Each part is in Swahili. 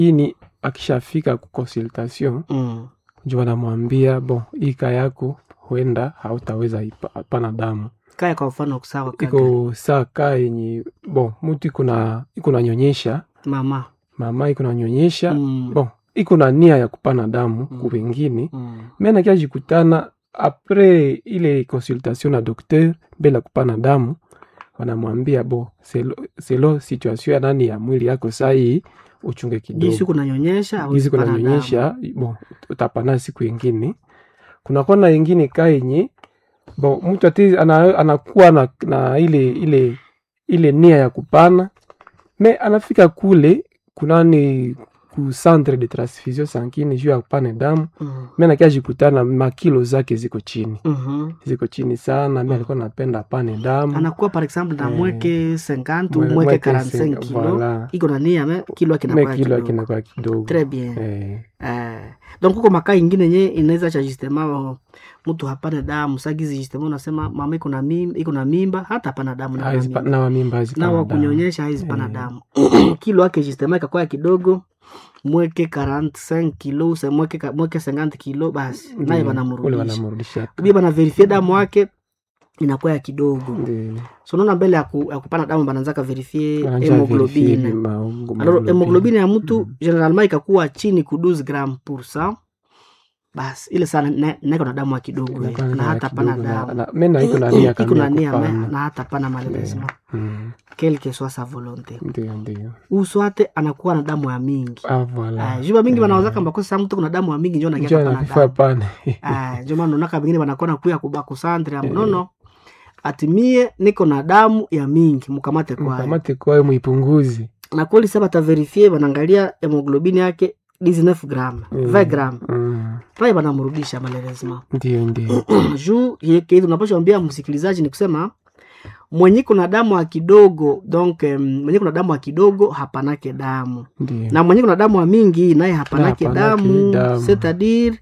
ini akishafika ku consultation Mm. njo wanamwambia bon hii kaa yako huenda hautaweza ipa- pana damu kaya kwa mfano sawa kaka iko saa kaa yenye bon mtu iko na iko nanyonyesha mama mama iko nanyonyesha Mm. bon iko na nia ya kupana damu Mm. ku wengine Mm. me anakiajikutana apres ile consultation na docteur mbele ya kupana damu wanamwambia bo selo, selo situation ya nani ya mwili yako sahii uchunge jinsi kidogo kunanyonyesha gizi hawezi pana damu. kunanyonyesha bon utapana siku ingine kunakuwa na ingine kaa yenye bon mtu ati ana, anakuwa na, na ile ile ile nia ya kupana me anafika kule kunani ku centre de transfusion sanguine juu ya kupana damu Mm. mi nakiajikutana makilo zake ziko chini Mhm. ziko chini sana mi alikuwa napenda apane damu anakuwa par exemple na Eh, mweke 50 ou mwe- mweke mweke 45 senga- kilo voilà. iko na nia me kilo yake me inakuwa kilo kidogo akinakuwa kidogo très bien eh, Eh, donc huko makaa ingine nye inaweza cha justement mtu hapana damu sagizi justement unasema mama iko na mimba iko na mimba hata hapana damu na haizi pa- na wamimba haizi na pana wa damu. kunyonyesha haizi pana Eh. damu kilo yake justement ikakuwa kidogo mweke 45 kilo se mweke ka- mweke 50 kilo basi naye Ndiyo, ule wanamrudisha wanamrudisha bia banaverifie damu yake inakuwa ya kidogo Ndiyo. so naona mbele ya, ku, ya kupana damu bananzaka verifie Wananja verifie hemoglobine maungo- alors hemoglobine ya mtu Mm. generalement ikakuwa chini ku 12 gram pour cent basi ile sana na- naiko na damu ya kidogo eh, Inakuwa na na hata pana kidogo na- damu na- me na iko na nia iko na kamili nia me- kupana. na hata pana malheureusement Mm. quelle que soit sa volonté Ndiyo, ndiyo. uswate anakuwa na damu ya mingi Ah, voilà. Ah, juba mingi Eh. banawazaka mbakosa sa mtu kuna damu ya mingi njo Njoo nakiaka pana anakufa damu pane. Ah, njo maana unaka bengine banakona kuya kubakusandre ya mnono atimie niko na damu ya mingi mukamate kwayo mkamate kwayo muipunguzi na kweli sa bataverifie banaangalia hemoglobini yake 19 gram Mm. 20 gram Mm. pale banamrudisha malheureusement ndiyo ndiyo juu kitu tunapasha ambia msikilizaji ni kusema mwenye kuna damu ya kidogo donc um, mwenye kuna damu ya kidogo hapanake damu ndiyo na mwenye kuna damu ya mingi naye hapanake Na hapanake damu damu. c'est-à-dire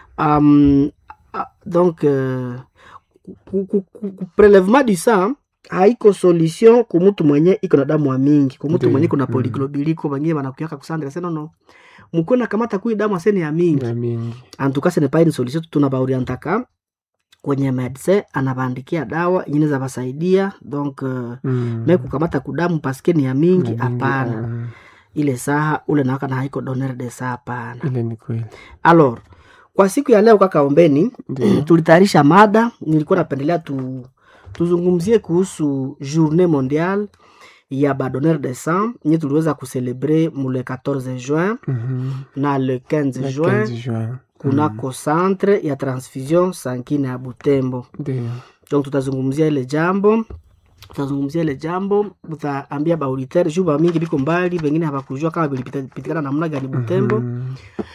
um, ah, donc uh, ku- ku- ku- ku- prelevement du sang haiko solution kumutu mwenye iko na damu ya mingi kumutu Ndiyo. mwenye kuna Mm. polyglobuliko bangine banakuyaka kusandra senono mukwe nakamata kui damu asene ya mingi ya mingi en tout cas ce n'est pas une solution tunabaorientaka kwenye medecin anabaandikia dawa ingine za basaidia donc uh, Mm. me kukamata kudamu paske ni ya mingi Ya mingi, hapana ah, ile saha ule nawaka na haiko doner de saa hapana ile ni kweli alors kwa siku ya leo kaka ombeni Ndiyo. tulitayarisha mada nilikuwa napendelea tu, tuzungumzie kuhusu journée mondiale ya badonner de sang nye tuliweza kucelebre mule 14 juin Mhm. na le 15 Le juin 15 juin kunako centre ya transfusion sankine ya butembo ndiyo donc tutazungumzia ile jambo tutazungumzia ile jambo utaambia baauditeur juu bamingi biko mbali bengine habakujua kama bilipitikana namna gani butembo Mhm.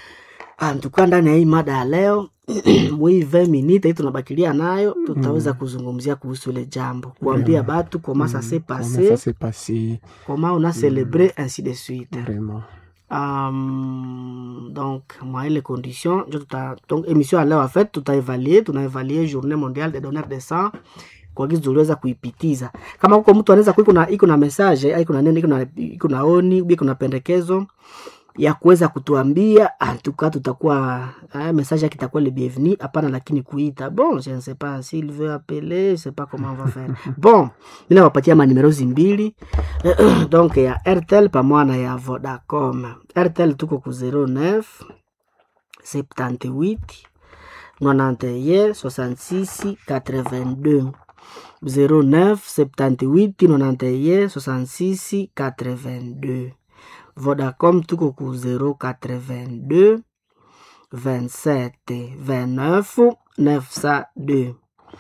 antuka ndani ya hii mada ya leo mwii 20 minute hii tunabakilia nayo tutaweza kuzungumzia kuhusu ile jambo kuambia batu koma ça s'est Comment passé ça s'est passé koma on a célébré ainsi de suite vraiment Um, donc mwa ile condition njo tuta donc émission ya leo en fait tutaevaluer tunaevaluer journée mondiale des donneurs de sang kwa gizi tuliweza kuipitiza kama huko mtu anaweza kuwa iko na iko na message iko na neno iko na iko na oni iko na pendekezo ya kuweza kutuambia antuka tutakuwa ah, message yake itakuwa le bienvenu hapana lakini kuita bon je ne sais pas s'il veut appeler je sais pas comment on va faire bon mimi nawapatia manimero mbili donc ya airtel pamoja na ya vodacom airtel tuko ku 09 78 91 66 82 09 78 91 66 82 vodacom tuko ku 082 27 29 902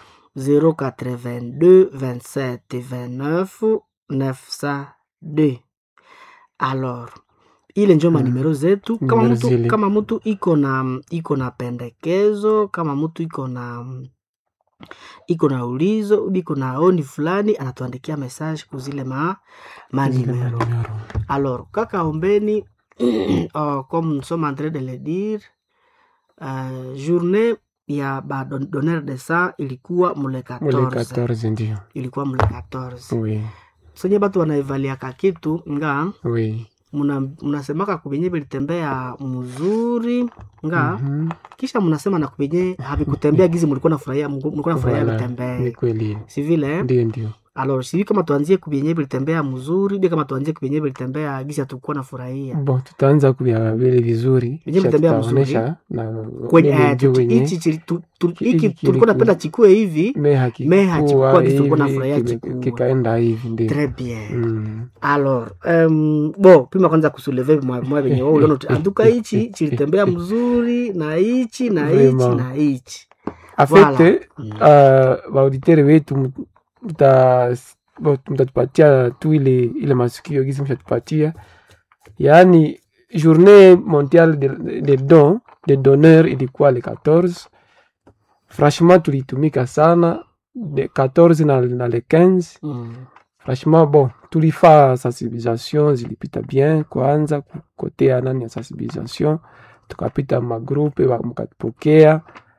082 27 29 902 alors ile njo manimero zetu kama Numero mtu, zile. kama mtu iko na iko na pendekezo kama mtu iko na iko na ulizo iko na oni fulani anatuandikia message kuzile ma manimero Numero. alors kaka ombeni oh, comme nous sommes en train de le dire uh, journée ya badonneur de sang ilikuwa mule Ule 14 14 ndio ilikuwa mule 14 oui senye batu wanaevaliaka kitu nga oui muna mnasemaka kubenye bilitembea mzuri nga Mhm. kisha mnasema na kubenye havikutembea gizi mlikuwa nafurahia mlikuwa nafurahia Voilà. Ni vitembee kweli si vile eh? ndio ndio alors sivi kama tuanzie kubenye bilitembea mzuri bia kama tuanzie kubenye bilitembea gizi hatukuwa nafurahia bon tutaanza kuvya vile vizuri Venye kisha vitembea mzuri. tutaonesha na kwenye vile eh, ndio tuti- wenye hichi chili- tu- tu- Hiki hiki kili- tulikuwa napenda chikue hivi me hakikuwa Me hakikuwa kitu tulikuwa hivi, nafurahia kime- chikua. kikaenda hivi ndio très bien Mm. alors um, bo pima kwanza kusuleve mwa mwa venye wao uliona uti- anduka hichi chilitembea mzuri na hichi na hichi Vraiment. na hichi En Voilà. fait, Mm. uh, waauditere wetu mut- muta- bo- mtatupatia tu ile ile masikio gisi mshatupatia yaani journée mondiale de, de don de donneur ilikuwa le 14 franchement tulitumika sana de 14 na, na le 15 Mm. franchement bon tulifaa sensibilisation zilipita bien kwanza ku- kote ya nani ya sensibilisation tukapita magrupe wa- mkatupokea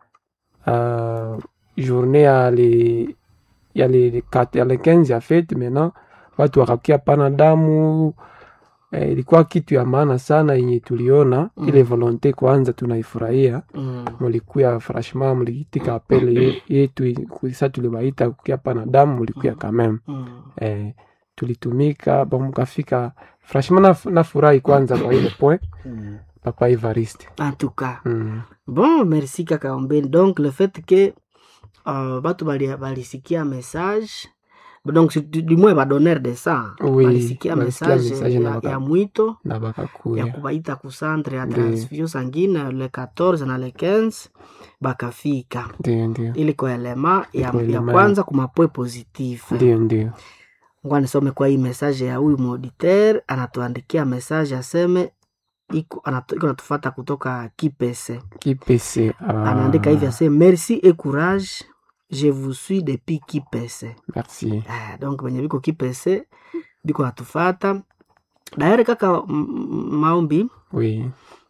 uh, journée ya le ya le kat- ya le 15 ya fete maintenant watu wakakia pana damu eh, ilikuwa kitu ya maana sana yenye tuliona Mm. ile volonte kwanza tunaifurahia Mm. mulikuya franchement muliitika apele ye- yetu sa tulibaita kukia pana damu mulikuya Mm. quand même Mm. eh, tulitumika bon mukafika franchement naf- nafurahi kwanza kwa ile point Mm. papa Evariste en tout cas mm. bon merci kaka ombeni donc le fait que uh, batu bali- balisikia message donc si- du du moins badonneur de sang Oui, balisikia balisikia message message na ya, baka- ya mwito na ya bakakuya kubaita ku centre ya Ndio. transfusion sanguine le 14 na le 15 bakafika ndio ndio ili kwa elema ya, Kwa ya elema kwanza kumapoe positif ndio ndio ngwa nisome kwa hii message ya huyu mauditeur anatuandikia message aseme iko anatu- iko natufata kutoka kipese kipese ah, anaandika hivi ase merci et courage je vous suis depuis kipese merci ah, donc wenye biko kipese biko natufata daere kaka m- m- maombi oui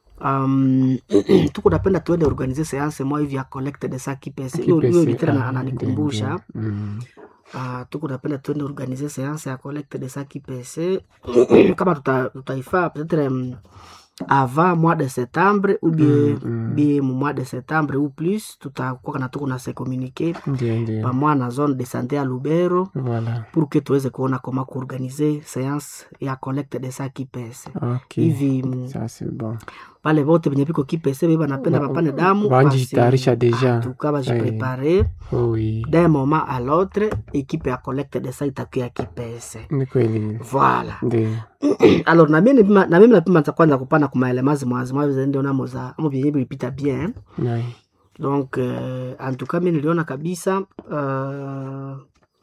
um, tuko napenda tuende organize seance moja hivi ya collecte de sa kipese hiyo hiyo kipese litera na- ah, ananikumbusha ndio, ndio. Mm. uh, tuko napenda tuende organize seance ya collecte de sa kipese kama tuta- tutaifaa peut-être um, avant mois de septembre ou bien Mm, mm. bien mu mois de septembre ou plus tutakuwa na tuko na se communiquer ndio ndio pamoja na zone de santé ya Lubero voilà pour que tuweze kuona koma kuorganize seance ya collecte de sa kipese ok hivi mm, ça c'est bon pale bote benye biko kipese be banapenda Ba- bapane damu banjitayarisha deja. tuka bajiprepare oh, oui d'un moment à l'autre ekipe ya collecte de sa itakuya kipese ni kweli voilà ndio alors na mimi nipima- na mimi napima za kwanza kupana kumaelemazi mwazi ndio namo za amo vyenye vilipita bien Oui. donc euh, en tout cas mi niliona kabisa uh,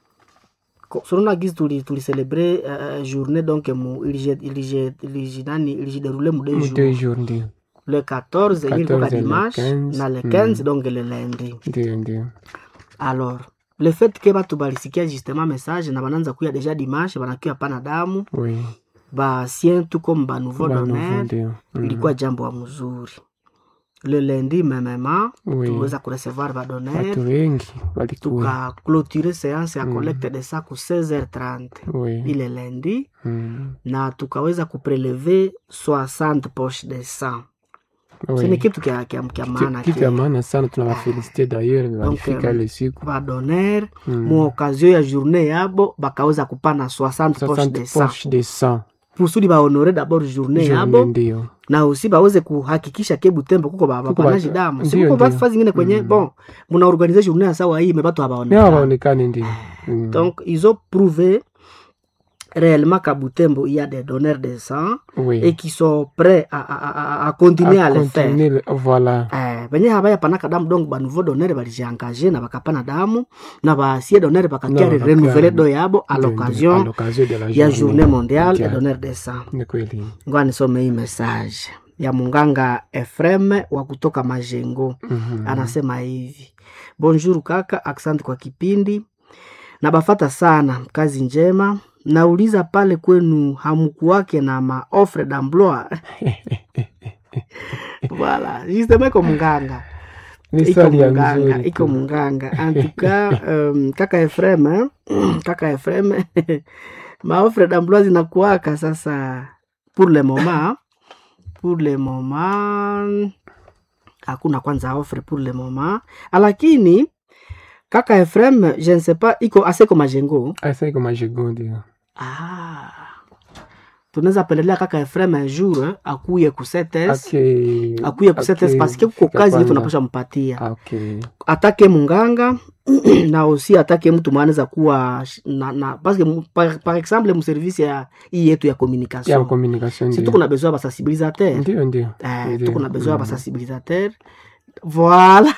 sonona gizi tuli tulicelebre uh, journée donc mu ilije ilije ilije nani ilijideroule mu deux Mu jours deux jours ndio le 14 yenye ilikuwa 14 et le dimanche 15, na le mm. 15 donc le lundi ndio ndio alors le fait que batu balisikia justement message na bananza kuya deja dimanche banakuya pana damu oui basien tu comme banouveau Ba nouveau donner ndio Mm. ilikuwa jambo ya mzuri le lundi memema oui tuweza kurecevoir badonner watu wengi walikuwa tukaclôture séance ya Mm. collecte de sa ku 16h30 oui ile lundi Mm. na tukaweza kupreleve 60 poche de sang Oui. sini kitu kya, kya, kya Kitu- maana kitu ya maana sana tunawafelicite d'ailleurs walifika euh, ile siku badonner Mm. mu occasion ya journée yabo bakaweza kupana 60 poche de 60 sang poche de sang kusudi bahonore d'abord journée Journée yabo ndio na usi baweze kuhakikisha ke butembo kuko ba- Kuko bapanaji ba- damu ndio, sikuko ndio. basi zingine kwenye Mm. bon muna organize journée ya sawa hii mebatu nao habaonekana hawaonekani ndio Mm. donc ils ont prouvé réellement qu'à Butembo il y a des donneurs de sang oui et qui sont prêts à, à, à, à continuer à, À le faire continuer le- voilà Eh, benye habaya panaka damu donc banouveau donneur balijiengage na bakapana damu na baasie donneur bakakia Na bakakia- renouveler do yabo à Ndio, ndio. À l'occasion l'occasion de la ya journée mondiale des mondiale. donneurs de sang ni kweli ngoa nisome hii message ya munganga Efrem wa kutoka Majengo Mhm. anasema hivi bonjour kaka asante kwa kipindi na bafata sana kazi njema nauliza pale kwenu hamkuwake na maofre d'emploi voilà justement iko munganga ni iko swali ya munganga mzuri iko tu. munganga antuka um, kaka Efrem eh, kaka Efrem maofre d'emploi zinakuwaka sasa pour le moment pour le moment hakuna kwanza offre pour le moment lakini kaka Efrem je ne sais pas iko aseko majengo asa iko majego ndio ah. tunaweza pendelea kaka Efrem un jour eh, akuye ku setes okay akuye ku setes okay, parce que kuko fika kazi yetu kwanza. tunapasha mpatia Ah, okay atake munganga na aussi atake mtu mwanaweza kuwa sh- na, na parce que mu- par, par exemple mu service ya hii yetu ya ya communication communication si ndio tuko na besoin ya basensibilisateur ndio ndio eh, Ndio. tuko na besoin ya Mm. basensibilisateur voilà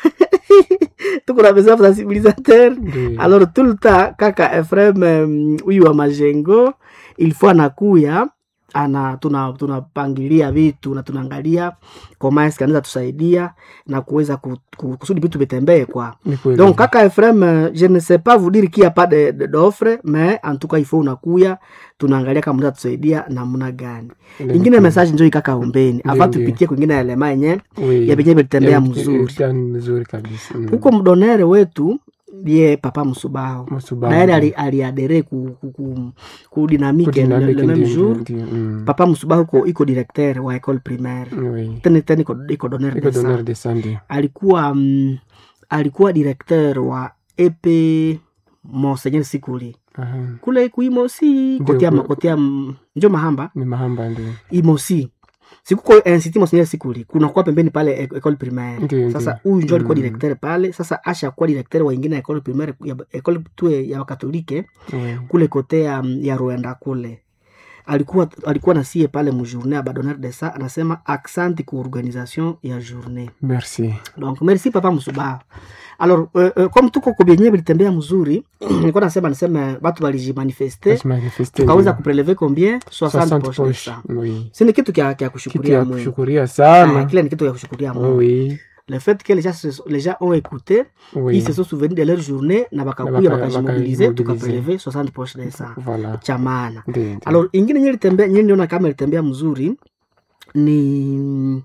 tuko na besoin ya basensibilisateur ndio alors tout le temps kaka Efrem em, huyu wa majengo il faut anakuya ana tuna tunapangilia vitu na tunaangalia koma eske anaweza tusaidia na kuweza ku- ku- kusudi vitu vitembee kwa ni kweli donc kaka Efrem euh, je ne sais pas vous dire qu'il y a pas de de- d'offre mais en tout cas il faut unakuya tunaangalia kama mnaweza tusaidia namna gani Ile ni ingine kweli. message njoo ikaka ombeni Ndio, avant ndio. tupitie kwingine elema yenye Oui. ya benye vilitembea Ya- mzuri ilitembea mzuri kabisa Mm. huko mdonere wetu ye papa msubaho Msubahu. na yeye ali- aliadere ku, ku, ku, ku dynamique le, Kudinamiki le même ndio, jour ndio, ndio. Mm. papa msubahu ko iko directeur wa école primaire Oui. tena tena iko, iko donneur Iko de sang donneur de sang ndio. alikuwa mm, alikuwa directeur wa ep monseigneur sikuli Aha. kule kuimosi Ndio, kotea kule- kotea mm, njo mahamba Ni mahamba ndio. imosi sikuko institut monseigneur sikuli kunakuwa pembeni pale e- école primaire Ndio, sasa ndio. huyu njo alikuwa Mm. directeur pale sasa asha kuwa directeur wa ingine ya école primaire ya école tu ya wakatolike Oui. kule kote ya, ya Rwanda kule alikuwa alikuwa nasie pale mujournée ya badonneur de sa anasema accent ku organisation ya journée Merci. donc merci papa msubaha alors euh, euh, comme tuko kubyenye bilitembea mzuri nilikuwa nasema niseme batu balijimanifeste Basi manifeste tukaweza ndio. kupreleve combien 60 60 poche de poche. sang Oui. si ni kitu kya kya Kitu kushukuria ya Mungu kushukuria Ah, sana. kile ni kitu ya kushukuria Mungu Oui. le fait que les gens, se- les gens ont écouté Oui. ils se sont souvenus de leur journée na bakakuya baka- bakajimobilize bakajimobilize. tukapreleve 60 poche de sang Voilà. cha maana Ndio. ndio. alors ingine nye litembea nye niona kama ilitembea mzuri ni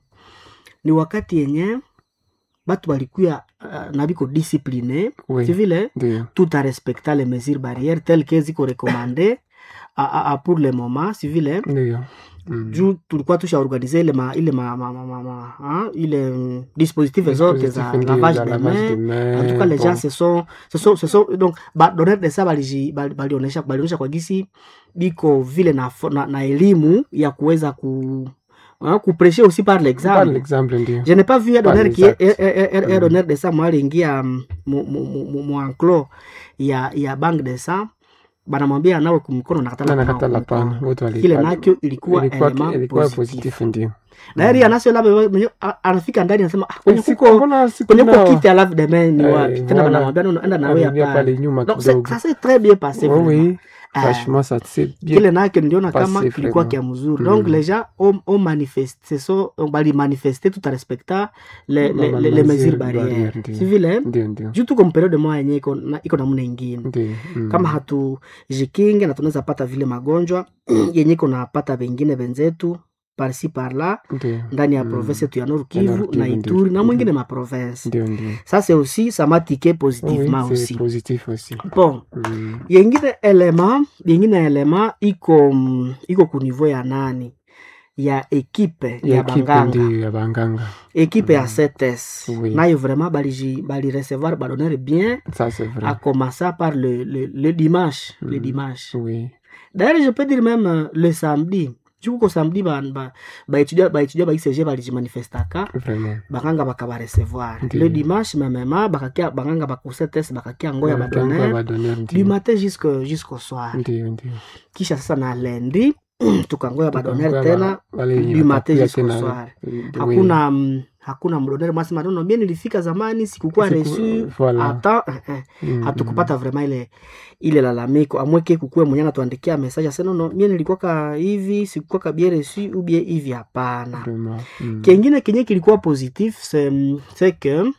ni wakati yenye batu balikuya uh, na biko discipline Oui. si vile Ndio. tout a respecta les mesures barrières telles que ziko recommandé a, a, a pour le moment si vile Ndio. Mm. juu tulikuwa tushaorganize ile ma, ile ma, ma, ma, ma, ma, ha? ile mm, dispositive zote za Dispositif ndio, lavage za de lavage de main main. en tout cas les Bon. gens se sont se sont se sont donc ba donneur de ça baliji bali- balionesha balionesha kwa gisi biko vile na, fo- na, na elimu ya kuweza ku uh, kupreshe aussi par Par l'exemple l'exemple ndio. je n'ai pas vu un Par donneur qui l'exact. est un- un- un- un Mm. donneur de ça moi aliingia mm, mu mu mu mu- mu enclos ya ya bank de sang banamwambia nawe kumikono Na nakatala nakatala kunawa pana. kumikono. Wote wali. kile nakyo ilikuwa ilikuwa element ilikuwa positif positif ndio. na yeye anasio labda wewe mwenyewe, a- anafika ndani anasema ah, kwenye Eh, siku- kuko mbona siku kwenye kuko nao? kiti alafu demain ni Eh, wapi tena voilà. banamwambia no, no, enda na wewe Anarudia hapa pale nyuma donc c'est- kidogo. ça s'est très bien passé Oui, vraiment. oui. Ah, Franchement, ça c'est bien. kile nakyo niliona kama passé, kilikuwa vraiment. kia mzuri Mm. donc les gens ont, ont manifesté so bali manifesté tout en respectant les, les, Ma- les, ma- les mesures mesures barrières, barrières ndio. si vile Ndio, ndio. juu tuko mperiode moya yenye iko na- iko namna ingine Ndio. Mm. kama hatujikinge na tunaweza pata vile magonjwa yenye iko napata vengine venzetu parsi parla Ndio. ndani ya Mm. province yetu ya Nord Ya Nord Kivu Kivu, na ndio. Ituri na Mhm. mwingine maprovince Ndio, ndio. ça c'est aussi ça m'a tiqué Oui, positivement c'est aussi positif aussi. bon Mm. yengine elema yengine elema iko mm, iko ku niveau ya nani ya ekipe ya, Ya equipe banganga ndio ya banganga. ekipe ya Mm. CTS Oui. nayo vraiment baliji bali recevoir badonneur bien Ça c'est vrai. à commencer par le, le, le dimanche le Mm. dimanche Oui. d'ailleurs je peux dire même euh, le samedi jukuko samedi baétudia ba, baétudia baétudia ba ICG balijimanifestaka Vraiment. banganga bakabarecevoir Ndio. le dimanche memema bakakia banganga bakusetes bakakia ngo ya Banganga badonneur badonneur du ndio. matin jusque jusqu'au soir Ndio, ndio. kisha sasa na lendi tukangoya badonneur Tukangoya tena ba- wale wenye du matin watakuja jusqu'au tena. soir Oui. hakuna mm, hakuna mdonneur mwasema nono mie nilifika zamani sikukuwa Siku- reçu voilà. hata eh, eh, Mm, hatukupata vraiment ile ile lalamiko amweke kukue mwenye anatuandikia message ase nono mie nilikuwaka hivi sikukwaka bien reçu ou bien hivi hapana Vraiment. Mm. kengine kenye kilikuwa positif c'est c'est que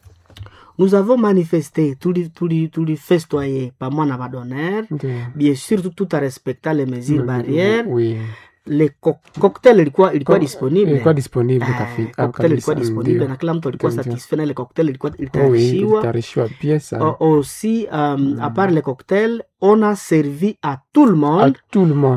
nous avons manifesté tuli tuli tulifestoye pamoja na badonneur Ndio. bien sûr tout, tout à respectant les mesures Mm, barrières Oui. le co cocktail ilikuwa ilikuwa Co- disponible Ilikuwa disponible Eh, kafi- cocktail ilikuwa kabisa, disponible ndio. na kila mtu alikuwa Ndio. satisfait na ile cocktail ilikuwa Oh oui, ilitayarishiwa ilitayarishiwa bien sana. O- aussi um, à part le cocktail on a servi à tout le À monde tout le monde.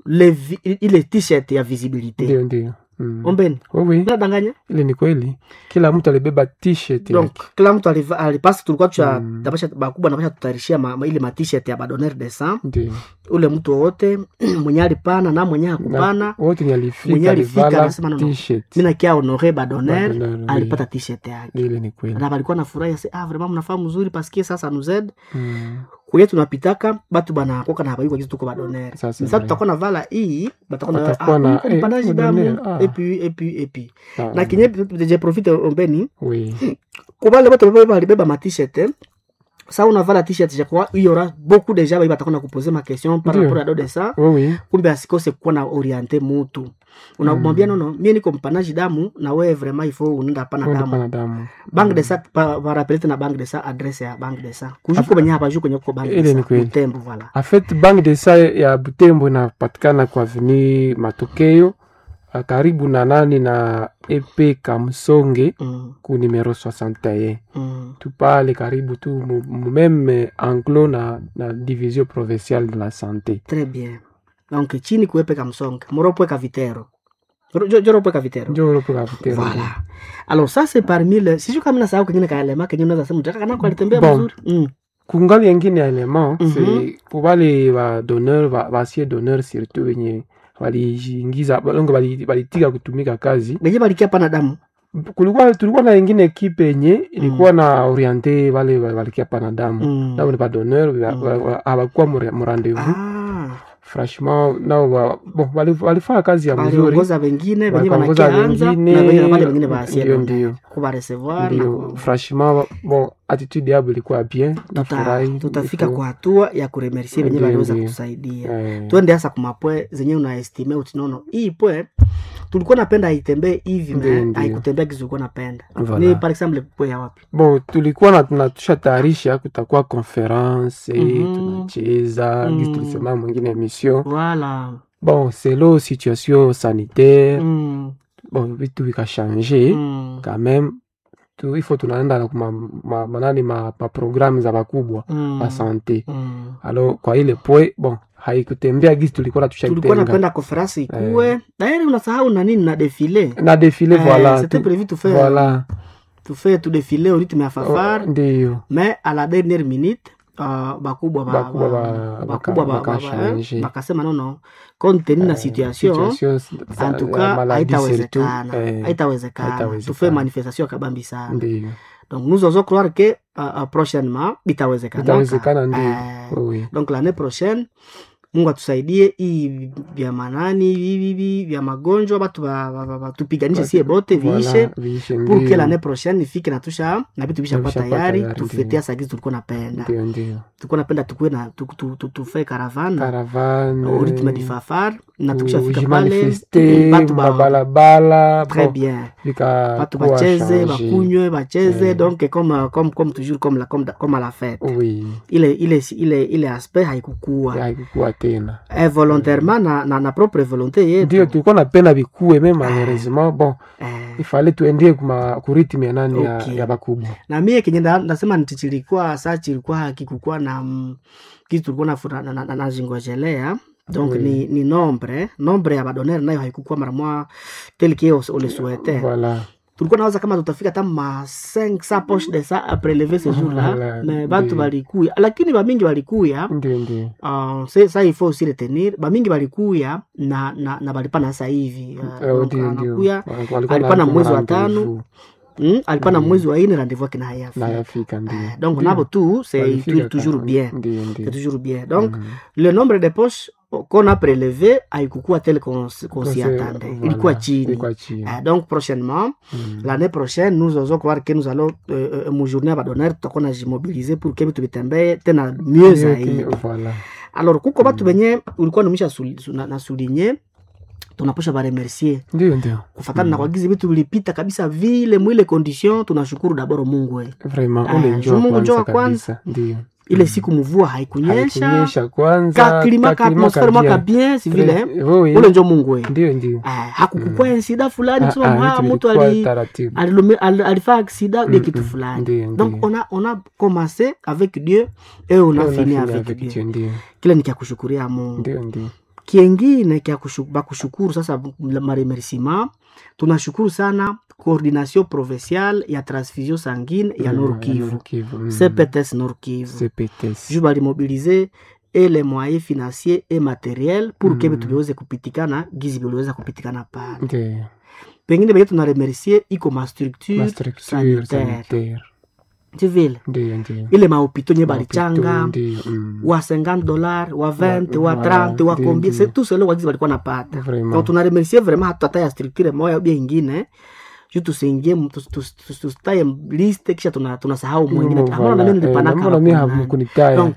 le vi, ile t-shirt ya visibilité ndio ndio mm. ombeni oui, oui. nadanganya ile ni kweli kila mtu alibeba t-shirt donc yake. kila mtu aliva- alipasi tulikuwa tusha Mm. tapasha bakubwa napasha tutayarishia ma, ma, ile matishet ya badonner de sang ndio ule mtu wowote mwenye alipana na mwenye Na hakupana wote ni Mwenye alifika alifika alivala anasema no, no. t-shirt mi nakia honore badonner Badonner, oui. alipata tishet yake ile ni kweli na balikuwa nafurahi ase ah vraiment mnafaa mzuri paske sasa nuzed mm. kwenye tunapitaka batu banakoka na habayuko kitu tuko badonner Sasa sasa vrai. tutakuwa na vala hii batakuwa na Watakuwa ah, na, mko eh, mpandaji badonner, damu ah. et puis et puis et puis Ah, na kinye je profite ombeni oui kubale bote bebe balibeba ma t-shirt eh. sa unavala t-shirt je crois il y aura beaucoup de gens bali batakuwa na kuposer ma question par Ndio. rapport à do de ça oui oui kumbe asikose kuwa na oriente mutu unamwambia nono mie niko mpanaji damu na wewe vraiment il faut unaenda pana Wenda damu pana damu bank de sa pa- parapele tena bank de sa adresse ya bank de sa kujuko benye hapa juko kwenye kuko bank Ile de ni sa kweli. utembo voilà En fait bank de sa ya Butembo inapatikana kwa avenue Matokeo ah, karibu na nani na EP Kamsonge mm, ku numero 61 mm. tu pale karibu tu mu mu même anglo na, na division provinciale de la santé très bien donc chini kuepeka msonga moropweka vitero Jo- joropweka vitero njo ulopo kapitero Voilà. Alors ça c'est parmi le sijui kama nasahau kengine kaelema kenye unaweza sema mtaka kana alitembea Bon. vizuri. Mm. kungali yengine ya element Mhm. c'est pour wale ba donneur ba basie donneur surtout wenye waliingiza balongo bali- balitika kutumika kazi Benye balikia pana damu. kulikuwa tulikuwa na ingine ekipe yenye ilikuwa na oriente wale wa- walikia pana damu Mm. nao ni ba donneur Mm. hawakuwa mu rendez-vous Ah. franchement nao wa- bon wali- walifanya kazi ya mzuri Waliongoza wengine benye Wakaongoza banakianza wengine, na benye wale wengine baasie. ndio, ndio. Kuba recevoir na ndio ku- franchement bon attitude yabo ilikuwa bien tuta, nafurahi tutafika Iko- kwa hatua ya kuremercie benye Ndio, baliweza ndio. kutusaidia. eh, Twende hasa kumapwe zenye unaestime utinono. Hii pwe tulikuwa napenda itembee hivi Ndio, me ndio. haikutembea kizu ulikuwa napenda. Voilà. Ni par exemple pwe ya wapi? bon tulikuwa na tunatusha tayarisha kutakuwa conference Mhm. tunacheza Mm. gisi tulisema mwingine emission Voilà. bon selo situation sanitaire Mm. bon vitu vikashange Mm. quand même tu, ifo tunaenda na kuma ma, manani ma, ma programme za bakubwa Mm. ba sante Mm. alors kwa ile pwe bon haikutembea gisi tulikuwa tulikuwa tushakitenga napenda konferensi ikuwe dairi unasahau na nini na defile na defile voilà c'était tu- prévu tu fais voilà tu fais tu défilé au rythme ya fafar Oh, ndiyo mais à la dernière minute uh, bakubwa ba- Bakubwa ba- ba- bakubwa baka- ba- ba- bakashange. eh, bakasema nono compte tenu na situation situation za- en tout ya cas maladie surtout, haitawezekana eh, haitawezekana haitawezekana. tufe manifestation kabambi sana ndiyo donc nous osons croire que uh, uh, prochainement bitawezekana itawezekana ndiyo Eh, oui donc l'année prochaine mungu atusaidie hii vya manani hivi vya magonjwa batu ba- ba- ba- ba- tupiganishe sie bote viishe Voilà, viishe pour que ndiyo. l'année prochaine ifike na tusha na vitu vishakuwa Na vishakuwa tayari tayari, tufetea ndiyo. sagizi tulikuwa napenda ndiyo ndiyo tulikuwa napenda tukuwe na tu- tu- tu- tufe caravane caravane au rythme du fafar na tukishafika pale kujimanifeste batu ba mabalabala très bon, bien vika batu kuwa bacheze change. bakunywe bacheze Eh. donc comme, comme, comme toujours comme, la, comme, comme à la fête oui ile ile ile ile aspect haikukua haikukuwa tena eh, volontairement na, na, na propre volonté yetu ndio tulikuwa napenda bikuwe me malheureusement bon eh, ifale tuendie kuma kuritimi ya nani ya, Okay. ya bakubwa na mie kenye nda- ndasema nti chilikuwa sa chilikuwa hakikukuwa na mm, kitu tulikuwa nafu- na- na- na- nazingojelea donc Oui. ni, ni nombre nombre ya badonere nayo haikukuwa mara moja tel que on le souhaitait voilà tulikuwa nawaza kama tutafika hata ma 500 poche de ça a prelever ce jour là Voilà, mais batu ndio. balikuya lakini bamingi balikuya ndio ndio Uh, se- sa il faut aussi retenir bamingi balikuya na, na, na balipana sasa hivi uh, Eh, donc ndio ndio anakuya Walikuwa alipana na mwezi wa rendezvous. tano mm, alipana Mm. mwezi wa ine rendez-vous yake na hayafi na yafika ndio Eh, donc Ndio. nabo tu c'est Walifika toujours ka- bien ndio c'est ndio toujours bien donc Mhm. le nombre de poches qu'on a prélevé haikukuwa tel qu'on s- qu'on s'y Kose- attendait voilà, ilikuwa chini ilikuwa chini Eh, donc prochainement Mhm. l'année prochaine nous osons croire que nous allons euh, euh, mujournée ya badonere tutakuwa najimobilize pour que vitu vitembee tena mieux Ndio, zaidi voilà alors kuko batu benye ulikuwa numisha suli- su- na, na souligne tunaposha baremercier ndio ndio kufatana na kwagizi vitu vilipita kabisa vile mwile condition tunashukuru daboro mungu we vraiment Ah, ule juu njoo Mungu njoo wa kwanza kwanza. kabisa ndio ile siku mvua haikunyesha haikunyesha kwanza kaklima ka kaklima atmosfere mwaka kabia. bien si vile eh? Très- oui, ule njo mungu we ndio ndio Ah, hakukukua insida fulani Ah, kusema ah, mwa vitu mtu vilikuwa ali taratibu alilumi- al- alifaa aksida de Mm, kitu mm, fulani ndio, donc ndio. on a, on a commencé avec dieu et on a On a fini fini avec, avec dieu Dieu, ndio kile ni kya kushukuria mungu ndio ndio kiengine kya kushu- bakushukuru sasa maremerciement tunashukuru sana coordination provinciale ya transfusion sanguine ya Mm, Nord Kivu Nord Kivu, mm. CPTS Nord Kivu CPTS. ju balimobilize et les moyens financiers et matériels pour Mm. que vitu viweze kupitikana gizi viliweza kupitikana pale Ndio. pengine benye tunaremercier iko mastructure Ma structure sanitaire sanitaire. tivile Ndio, ndio. ile maopito nye Mapito, balichanga ndio, mm. wa 50 dollars wa 20 wa Wa- 30 wa ndio, combien ndio. c'est tout cela wagizi walikuwa napata Vraiment. donc tunaremercier vraiment hata hata ya structure moya ubia ingine juu tusiingie mu- tus- tus- tus- tusitaye liste kisha tuna- tunasahau mwingine Mm, Ambao na voilà. mimi Eh, nilipanaka mbona mimi hapo nani. hamkunitaya? donc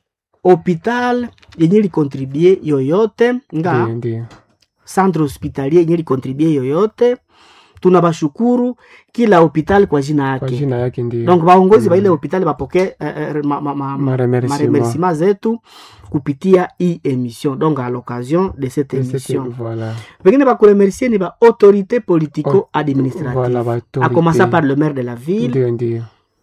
hopital yenye likontribue yoyote nga Ndio, ndio. centre hospitalier yenye likontribue yoyote tunabashukuru kila hopital kwa jina Kwa yake jina yake ndio. donc baongozi Mm. ba ile hospitali bapokee eh, eh, ma, ma, ma, Maremerciement. maremerciement zetu kupitia hii émission donc à l'occasion de cette Et c'était- émission Voilà. pengine bakuremercie ni baautorité politico administrative Voilà, à autorité. commencer par le maire de la ville Ndio, ndio.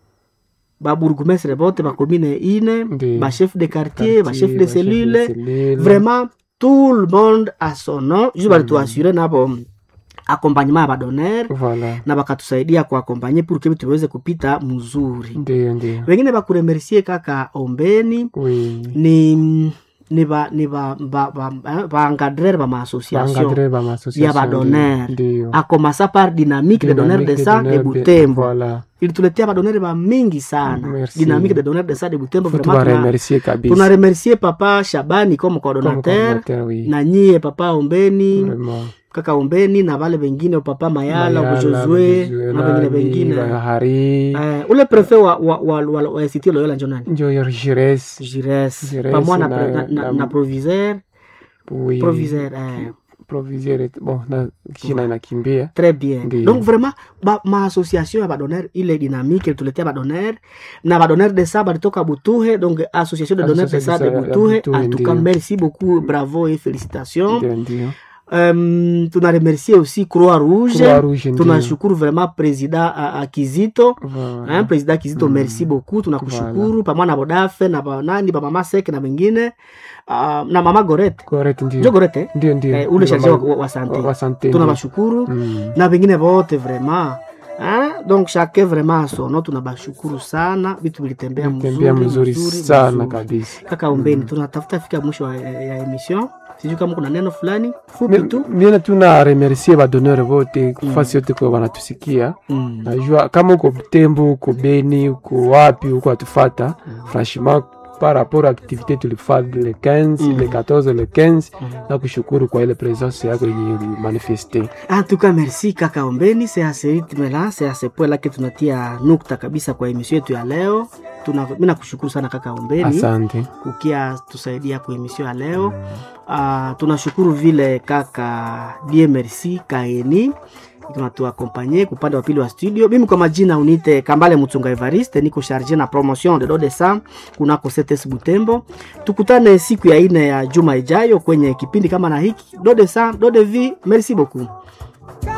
babourgmestre bote bacommune ine Ndio. bachef de quartier bachef de Quartier, cellule cellule. vraiment tout le monde a son nom ju balituasure nabo accompagnement ya badonere Voilà. na bakatusaidia kuakompanye pour que tuweze kupita mzuri Ndio, ndio. wengine bakuremercie kaka ombeni Oui. ni ni ba ni ba ba ba, ba, ba encadreur ba maassociation Bangadre ba ya association. badonere Ndio. a commencer par dynamique de donneur de sang de Dynamique de- butembo Voilà. ilituletea badonere ba mingi sana Merci. dynamique de donneur de sang de butembo Faut vraiment tuna- tuwaremercier kabisa. tunaremercie papa shabani comme Comme coordonnateur coordinateur, oui. na nyie papa ombeni Vraiment. kaka ombeni na vale vengine papa mayala Mayala, bujozwe Bujozwe, na vengine nani, vengine Bahari. Eh, ule prefe wa, wa, wa, wa, wa institut loyola njo nani Njo yor Jires. jires Jires pamoja na, na- na, na, na- na proviseur Oui. proviseur eh, Proviseur. Bon, na jina inakimbia. très bien Ndiyo. donc vraiment ba, maassociation ya badonere ile dynamique ilituletea badonere na badonere de sa balitoka butuhe donc association de donneur de sa de Association ya butuhe Butuhe, en tout cas ndiyo. merci beaucoup bravo et félicitations Ndio, ndio. um, tunaremercier aussi croix rouge Croix Rouge, ndio. tunashukuru vraiment président uh, uh, kizito Voilà. hein, président kizito Mm. merci beaucoup tunakushukuru pamoja na bodafe na banani bamama seke na wengine uh, na mama gorete Correct, njo ndio. gorete Ndio, ndio. eh, ule Ndio, charge wa, mama- wa, wa sante wa sante, tunabashukuru Mm. na wengine vote vraiment hein? donc chacun vraiment asono tunabashukuru sana vitu vilitembea Tembea mzuri, mzuri sana mzuri. kabisa. kaka ombeni tunatafuta fika mwisho wa- ya, ya emission sijui kama kuna neno fulani fupi tu miena tuna remercier badonere vote kufasi yote kwa wanatusikia mm. najua kama uko Butembo uko Beni uko wapi uko atufata franchement par rapport à activité tulifanya le 15 Mm. le 14 le 15 Mm. na kushukuru kwa ile presence yako yenye ulimanifeste En tout cas, merci kaka Ombeni, c'est à ce rythme-là, c'est à ce point-là que tunatia nukta kabisa kwa emission yetu ya leo. Tuna, mimi nakushukuru sana kaka Ombeni asante kukia tusaidia kwa emission ya leo. Uh, tunashukuru vile kaka die merci kaeni tunatuakompanye kupande wa pili wa studio. Mimi kwa majina unite Kambale Mutunga Evariste, niko charge na promotion de Dode Sam kunako CTS Butembo. Tukutane siku ya ine ya juma ijayo kwenye kipindi kama na hiki Dode Sam, Dode V. Merci beaucoup.